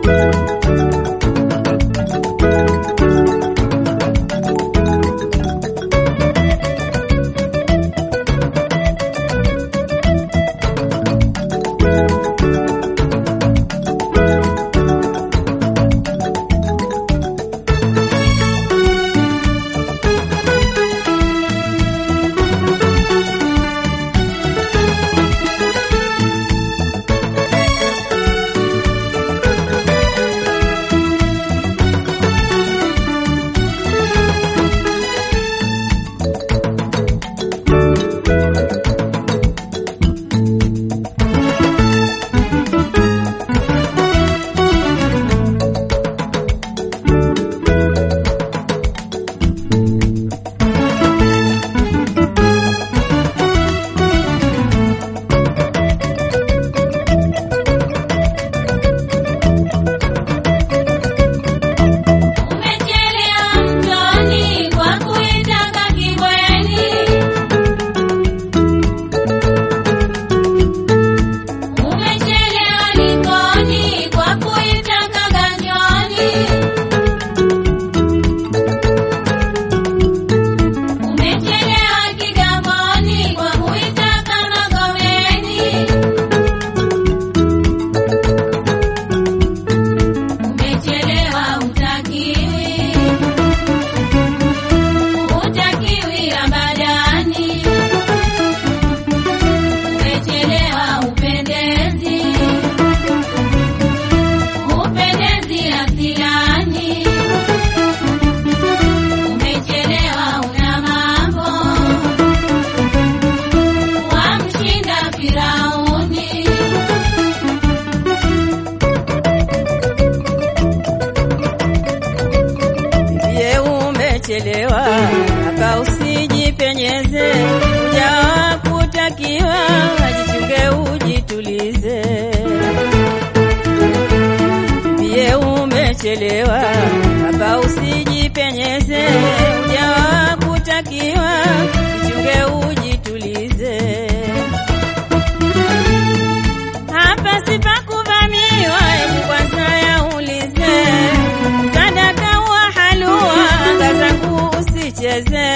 Umechelea mtoni kwa kuitaka kibweni. Umechelea likoni kwa kuitaka ganjoni. Umechelea kigamboni kwa kuitaka magomeni. Umechelewa utakiwi, utakiwi abadani. Umechelewa upendezi, upendezi asilani. Umechelewa una mambo, wamshinda Firauni. Ye umechelewa aka usijipenyeze, ujawa kutakiwa, ajichunge ujitulize. Ye umechelewa aka usijipenyeze, ujawa kutakiwa, ajichunge ujitulize. Hapa sipakuvamiwa, hebu kwanza yaulize. Sadaka wa halua, anga zangu usicheze.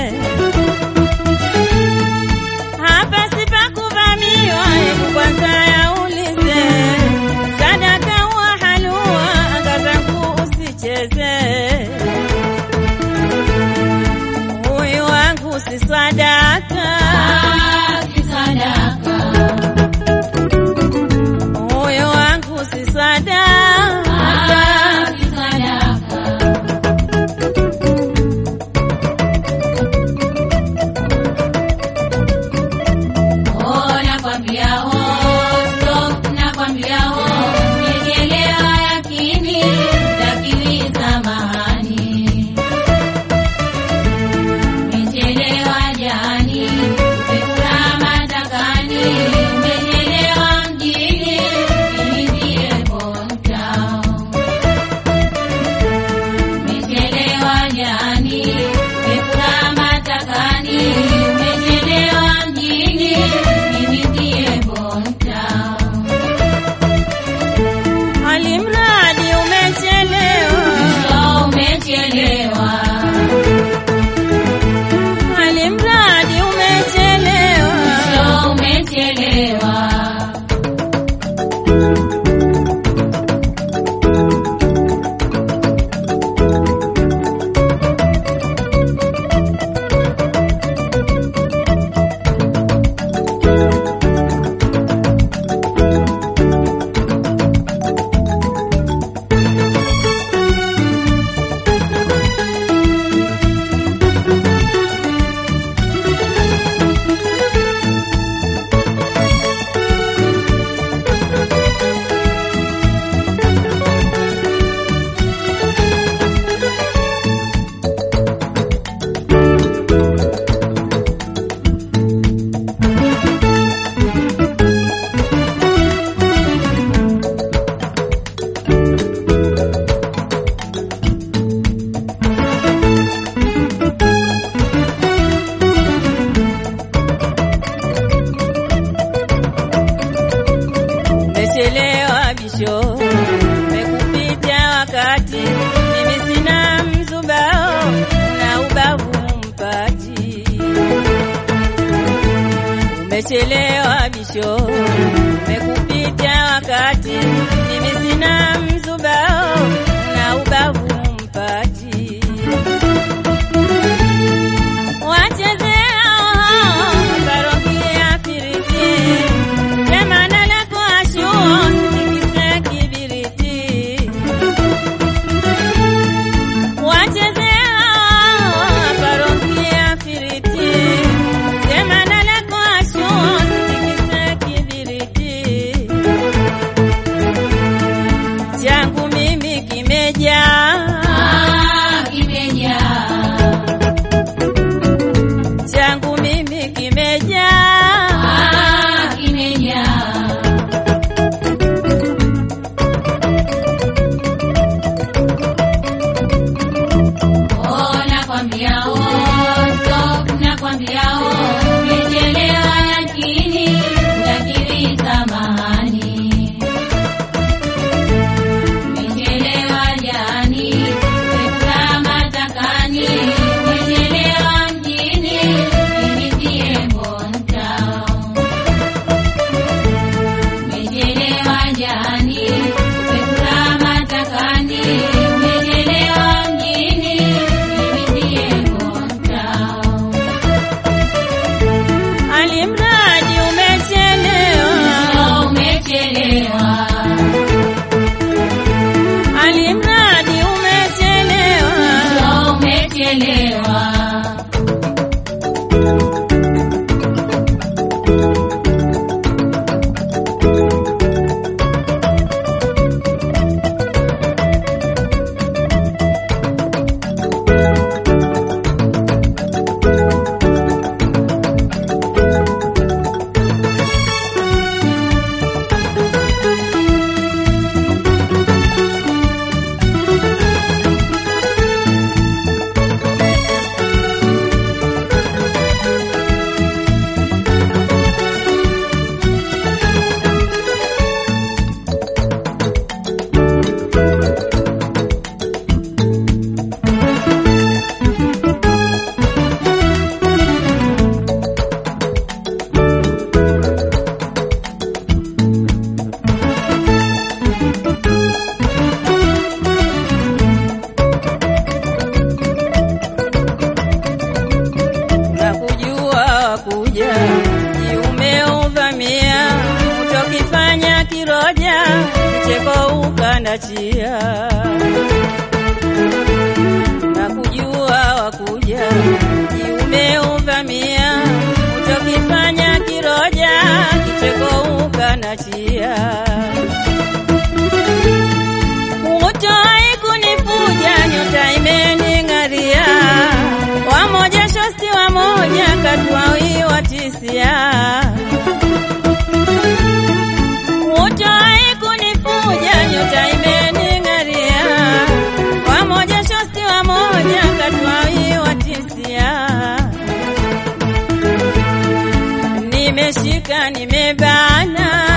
Hapa sipakuvamiwa, hebu kwanza yaulize. Sadaka wa halua, anga zangu usicheze. Huyu wangu si sadaka, Kisadaka, huyu wangu si sadaka. kisadaka. Oh, nakwambia oh, stop, nakwambia oh, umechelewa yakini, utakiwi samahani. Umechelewa jani, umekula matakani, umechelewa mjini, ili ndiye hometown. Umechelewa jani, umekula matakani, umechelewa mjini, mimi ndiye hometown. Alimradi umechelewa, So umechelewa, alimradi umechelewa. so umechelewa. Umechelewa bisho, umechelewa bisho, umekupita wakati, mimi sina mzubao na ubavu mpati wachezea parokia firiti jamana lako ashuo sitikise kibiriti wachezea parokia firiti jamana lako ashuo sitikise kibiriti changu mimi kimejaa Ah, kimejaa. changu mimi kimejaa Ah, kimejaa. Oh, nakwambia oh, stop, nakwambia oh, umechelewa lakini utakiri samahani. Umechelewa jani, umekula matakani, umechelewa mjini, mimi ndiye Bontown. Umechelewa jani, umekula matakani, umechelewa mjini, mimi ndiye Bontown. alimradi umechelewa Oh, umechelewa. alimradi umechelewa Oh, umechelewa. na kujua wakuja umeuvamia utokifanya kiroja mcheko ukandachia na kujua wakuja umeuvamia utokifanya kiroja kicheko ukanachia Utoi kunifuja nyota imening'aria, wamoja shosti wamoja katwawi watisia. Utoi kunifuja nyota imening'aria, wamoja shosti wamoja katwawi watisia. Nimeshika nimebana